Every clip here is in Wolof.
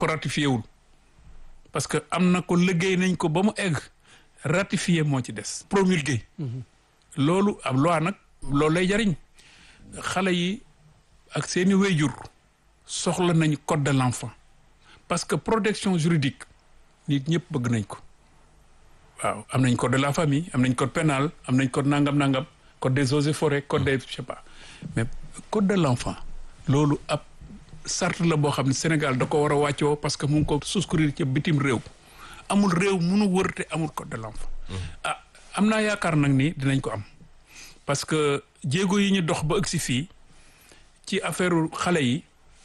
ko ratifié wul parce que am na ko liggéey nañ ko ba mu egg ratifié moo ci des promulgué loolu ab loi nag loolu lay jariñ xale yi ak seeni wéyjur soxla nañ code de l'enfant parce que protection juridique nit ñëpp bëgg nañ ko waaw am nañ code de la famille am nañ code pénal am nañ code nangam nangam code des eaux et forêts code des je sais pas mais code de l'enfant loolu ab sart la boo xam ne Sénégal da ko war a wàccoo parce que mu ngi ko souscrire ci bitim réew amul réew munu wër te amul code de l'enfant ah am naa yaakaar nag ni dinañ ko am parce que jéego yi ñu dox ba ëgg si fii ci affaire xale yi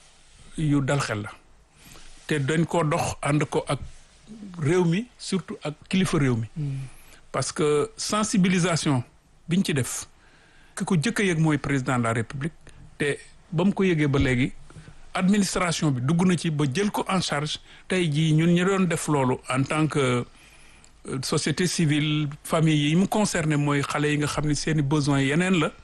yu dal xel la te dañ koo dox ànd ko ak réew mi surtout ak kilifa réew mi parce que sensibilisation biñ ci def ki ko jëkk a yëg mooy président de la république te ba mu ko yëgee ba léegi administration bi dugg na ci ba jël ko en charge tey jii ñun ñu doon def loolu en tant que société civile famille yi mu concerné mooy xale yi nga xam ne seeni besoins yeneen la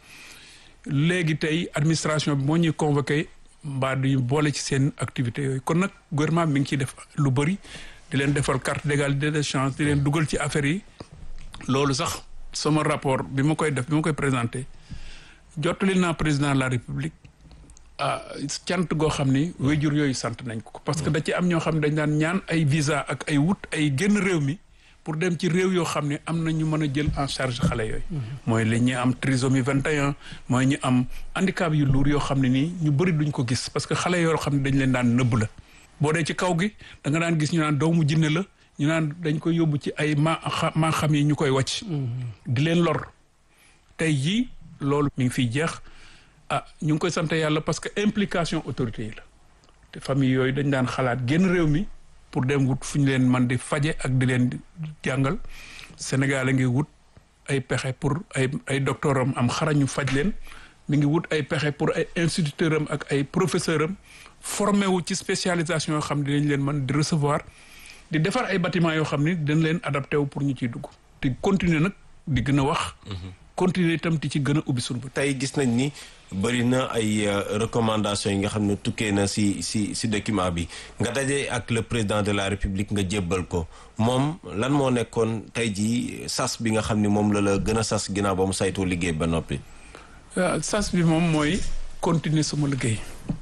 léegi tey administration bi moo ñuy convoqué mbaa du boole ci seen activités yooyu kon nag gouvernement mi ngi ciy def lu bëri di leen defal carte d'égalité des chances di leen dugal ci affaires yi loolu sax sama rapport bi ma koy def bi ma koy présenté jottali naa président de la république ah cant goo xam ni wéjur yooyu sant nañ ko parce que da ci am ñoo xam ne dañ daan ñaan ay visa ak ay wut ay génn réew mi pour dem ci réew yoo xam ne am na ñu mën a jël en charge xale yooyu mooy li ñu am trisomie 21 mooy ñu am handicap yu luur yoo xam ne nii ñu bëri duñ ko gis parce que xale yoo xam ne dañ leen daan nëbb la boo dee ci kaw gi da nga daan gis ñu naan doomu jinne la ñu naan dañ koy yóbbu ci ay ma maa xam yi ñu koy wàcc di leen lor tey jii loolu mi ngi fiy jeex ah ñu ngi koy sant yàlla parce que implication autorité yi la te famille yooyu dañ daan xalaat génn réew mi pour dem wut fu ñu leen man di faje ak di leen jàngal Sénégal a ngi wut ay pexe pour ay ay docteur am am xarañu faj leen mi ngi wut ay pexe pour ay instituteur am ak ay professeur am formé wu ci spécialisation yoo xam ne dinañ leen mën di recevoir di defar ay bâtiment yoo xam ne dañ leen adapté wu pour ñu ciy dugg te continuer nag di gën a wax continuer itam di ci gën a ubbi suñu bët tey gis nañ ni bëri na ay recommandations yi nga xam ne tukkee na si si si document bi nga daje ak le président de la république nga jébbal ko moom lan moo nekkoon tey jii sas bi nga xam ni moom la la gën a sas ginnaaw ba mu saytoo liggéey ba noppi. waaw sas bi moom mooy continuer sama liggéey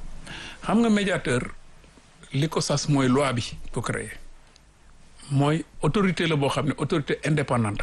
xam nga médiateur li ko sas mooy loi bi ko créé mooy autorité la boo xam ne autorité indépendante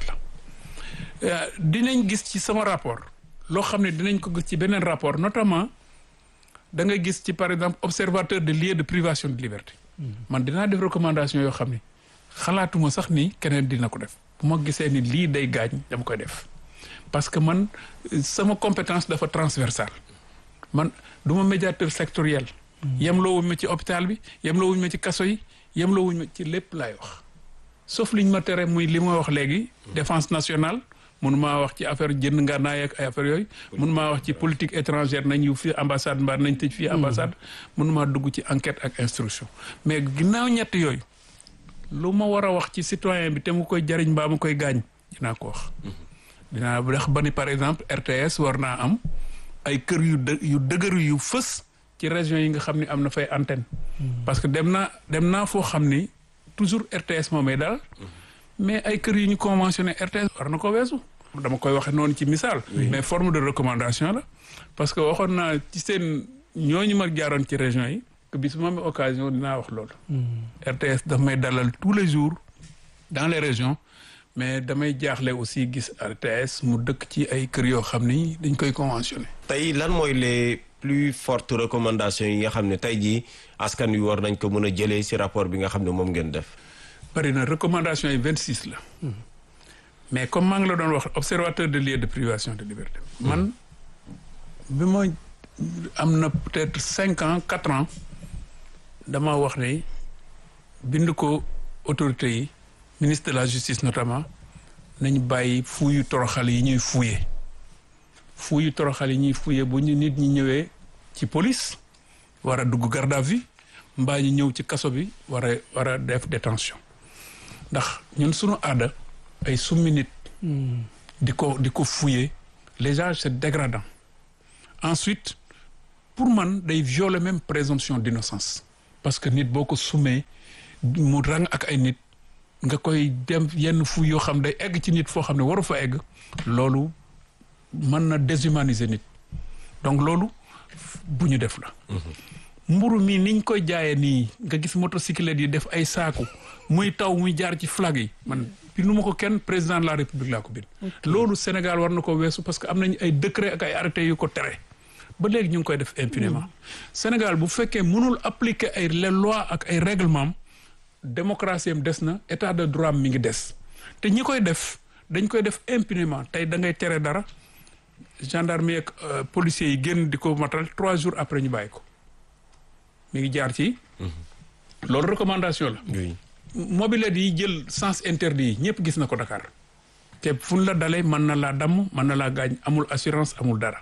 la dinañ gis ci sama rapport. loo xam ne dinañ ko gis ci beneen rapport notamment da nga gis ci par exemple observateur de lieux de privation de liberté man dinaa def recommandation yoo xam ne xalaatuma sax ni keneen dina ko def bu ma gisee ni lii day gaañ dama koy def parce que man sama compétence dafa transversale man du ma médiateur sectoriel yem loo wuñ ma ci hôpital bi yem loo wuñ ma ci kaso yi yem loo wuñ ma ci lépp laay wax sauf liñ ma tere muy li ma wax léegi défense nationale mun maa wax ci affaire jënd ngànnaay ak ay affaire yooyu mun maa wax ci politique étrangère nañ yu fii ambassade mbaa nañ tëj fii ambassade mun maa dugg ci enquête ak instruction mais ginnaaw ñett yooyu lu ma war a wax ci citoyen bi te mu koy jariñ mbaa mu koy gaañ dinaa ko wax dinaa wax ba ni par exemple RTS war naa am ay kër yu dë yu dëgëru yu fës ci région yi nga xam ne am na fay antenne parce que dem naa dem naa foo xam ni toujours RTS moomay daal mais ay kër yu ñu conventionné RTS war na ko weesu dama koy waxe noonu ci misaal mais forme de recommandation la parce que waxoon naa ci seen ñooñu ma jaaroon ci région yi que bis ma amee occasion dinaa wax loolu RTS daf may dalal tous les jours dans les régions mais damay jaaxle aussi gis RTS mu dëkk ci ay kër yoo xam ni dañ koy conventionné tey lan mooy les plus fortes recommandations yi nga xam ne tey jii askan wi war nañ ko mën a jëlee ci rapport bi nga xam ne moom ngeen def bari na recommandation yi vingt six la mais comme maa ngi la doon wax observateur de lieux de privation de liberté man bi ma am na peut-être cinq ans quatre ans dama wax ne bind ko autorités yi ministre de la justice notamment nañ bàyyi fuuyu toroxal yi ñuy fuuye fuuyu toroxal yi ñuy fuuye bu ñu nit ñi ñëwee ci police war a dugg garde à vue mbaa ñu ñëw ci kaso bi war a war a def détention ndax ñun suñu aada ay summi nit di ko di ko fouiller les gens c'est dégradant ensuite pour man day violer même présomption d'innocence parce que nit boo ko sumee mu rang ak ay nit nga koy dem yenn fu yoo xam day egg ci nit foo xam ne waru fa egg loolu mën na déshumaniser nit donc loolu bu ñu def la mburu mi niñ koy jaayee nii nga gis motocyclette yi def ay saaku muy taw muy jaar ci flag yi man bindu ma ko kenn président de la république laa ko bind loolu Sénégal war na ko weesu parce que am nañu ay décret ak ay arrêté yu ko tere ba léegi ñu ngi koy def impunément Sénégal bu fekkee mënul appliquer ay les lois ak ay règlements démocratie am des na état de droit mi ngi des te ñi koy def dañ koy def impunément tey da ngay tere dara gendarmerie ak policiers yi génn di ko matal trois jours après ñu bàyyi ko mi ngi jaar ci loolu recommandation la oui mobilette yi jël sens interdit yi ñëpp gis na ko Dakar te fu ñu la dalee mën na laa damm mën na laa gaañ amul assurance amul dara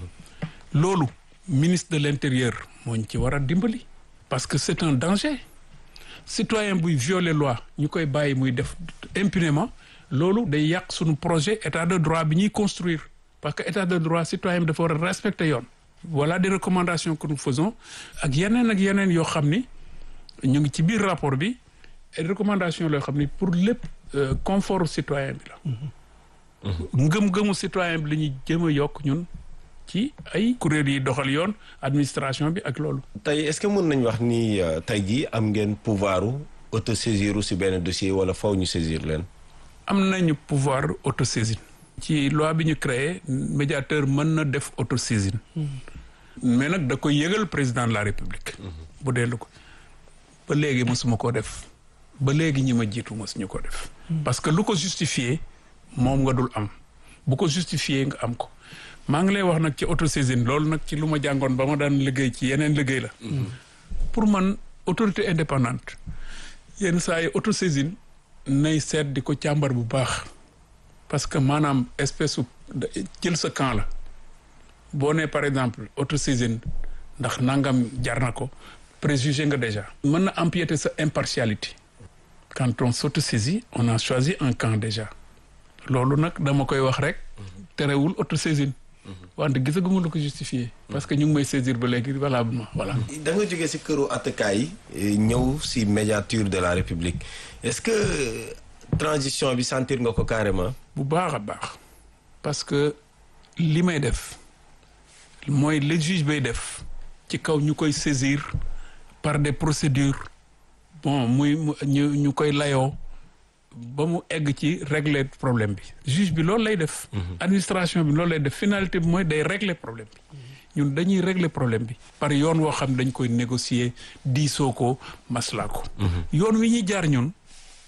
loolu ministre de l'intérieur moo ñu ci war a dimbali parce que c'est un danger citoyen buy violer loi ñu koy bàyyi muy def impunément loolu day yàq suñu projet état de droit bi ñuy construire parce que état de droit citoyen bi dafa war a respecter yoon voilà des recommandations que nous faisons ak yeneen ak yeneen yoo xam ni ñu ngi ci biir rapport bi ay recommandations loo xam ni pour lépp confort citoyen bi la ngëm-ngëmu citoyen bi la ñuy jëm a yokk ñun ci ay kuréel yi doxal yoon administration bi ak loolu tey est-ce que mën nañ wax ni tey jii am ngeen pouvoiru autosaisir si benn dossier wala faw ñu saisir leen am nañu pouvoir autosaisine ci loi bi ñu créé médiateur mën na def autosaisine mais nag da koy yëgal président de la république bu dellu ko ba léegi mosuma ko def ba léegi ñi ma jiitu mosuñu ko def parce que lu ko justifier moom nga dul am bu ko justifier nga am ko maa ngi lay wax nag ci autosaisine loolu nag ci lu ma jàngoon ba ma daan liggéey ci yeneen liggéey la pour man autorité indépendante yenn saa yi autosaisine nay seet di ko càmbar bu baax parce que maanaam espèce jël sa camp la boo nee par exemple autosaisine ndax nangam jar na ko préjugé nga déjà mën na empiéter sa impartialité quand on s'autosaisit on a choisi un camp déjà loolu nag dama koy wax rek terewul autosaisine wante gisaguma lu ko justifié parce que ñu ngi may saisir ba léegi valablement voilà da nga jógee si këru attakaay yi ñëw si médiature de la république est-ce que transition bi sentir nga ko carrément bu baax a baax parce que li may def mooy le juge bay def ci kaw ñu koy saisir par des procédures bon muy ñu ñu koy layoo ba mu egg ci régler problème bi juge bi loolu lay def administration bi loolu lay def finalité bi mooy day régler problème bi ñun dañuy régler problème bi par yoon woo xam dañ koy négocier diisoo ko maslaa ko yoon wi ñuy jaar ñun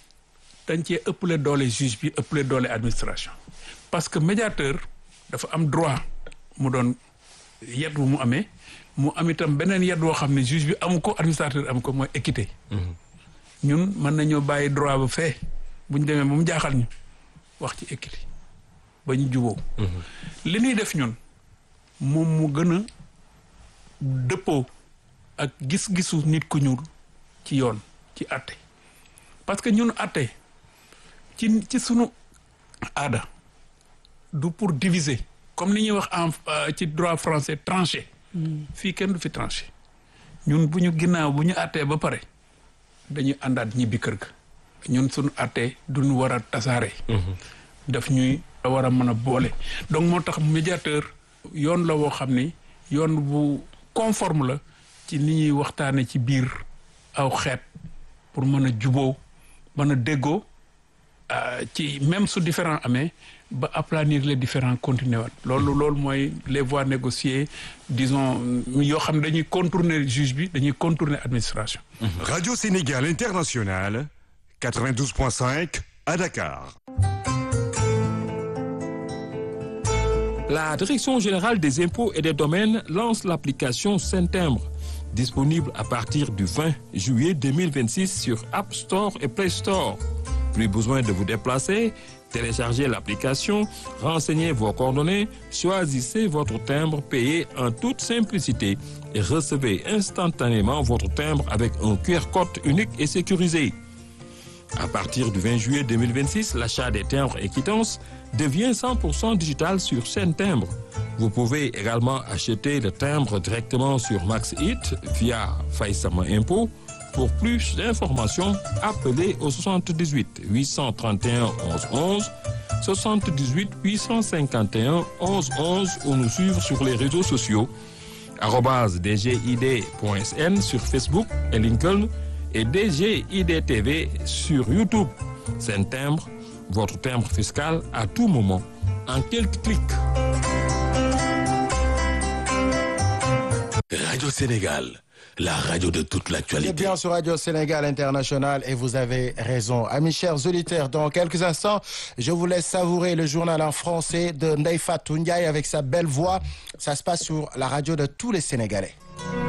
dañ cee ëppale doole juge bi ëppale doole administration parce que médiateur dafa am droit mu doon yet bu mu amee mu am itam beneen yet woo xam ne juge bi amu ko administrateur amu ko mooy équité ñun mën nañoo bàyyi droit ba fee bu ñu demee ba mu jaaxal ñu wax ci équité ba ñu juboo li ñuy def ñun moom mu gën a dëppoo ak gis-gisu nit ku ñuul ci yoon ci àtte parce que ñun àtte ci ci sunu aada du pour diviser comme ni ñuy wax en ci droit français tranché fii kenn du fi tranché ñun bu ñu ginnaaw bu ñu àttee ba pare dañuy àndaat ñibbi kër ga ñun suñu àttee duñu war a tasaare daf ñuy war a mën a boole donc moo tax médiateur yoon la woo xam ni yoon bu conforme la ci ni ñuy waxtaane ci biir aw xeet pour mën a juboo mën a déggoo ci même su différent amee ba aplanir les différents continuer waat loolu loolu mooy les voies négociées disons yoo xam ne dañuy contourner juge bi dañuy contourner administration Radio Sénégal International 92.5 à Dakar. La Direction générale des impôts et des domaines lance l'application Saint-Timbre, disponible à partir du 20 juillet 2026 sur App Store et Play Store. Plus besoin de vous déplacer, téléchargez l'application, renseignez vos coordonnées, choisissez votre timbre payé en toute simplicité et recevez instantanément votre timbre avec un QR code unique et sécurisé. À partir du 20 juillet 2026, l'achat des timbres et quittances devient 100% digital sur Saint Timbre. Vous pouvez également acheter le timbre directement sur MaxHit via Faïsama Impôt Pour plus d'informations, appelez au 78 831 11 11, 78 851 11 11 ou nous suivre sur les réseaux sociaux arobase dgid.sn sur Facebook et LinkedIn et DGID TV sur YouTube. C'est un timbre, votre timbre fiscal à tout moment, en quelques clics. Radio Sénégal, la radio de toute C'est l'actualité. bien sur Radio Sénégal International et vous avez raison. Amis chers auditeurs, dans quelques instants, je vous laisse savourer le journal en français de Ndeye Fatou Ndiaye avec sa belle voix. Ça se passe sur la radio de tous les Sénégalais.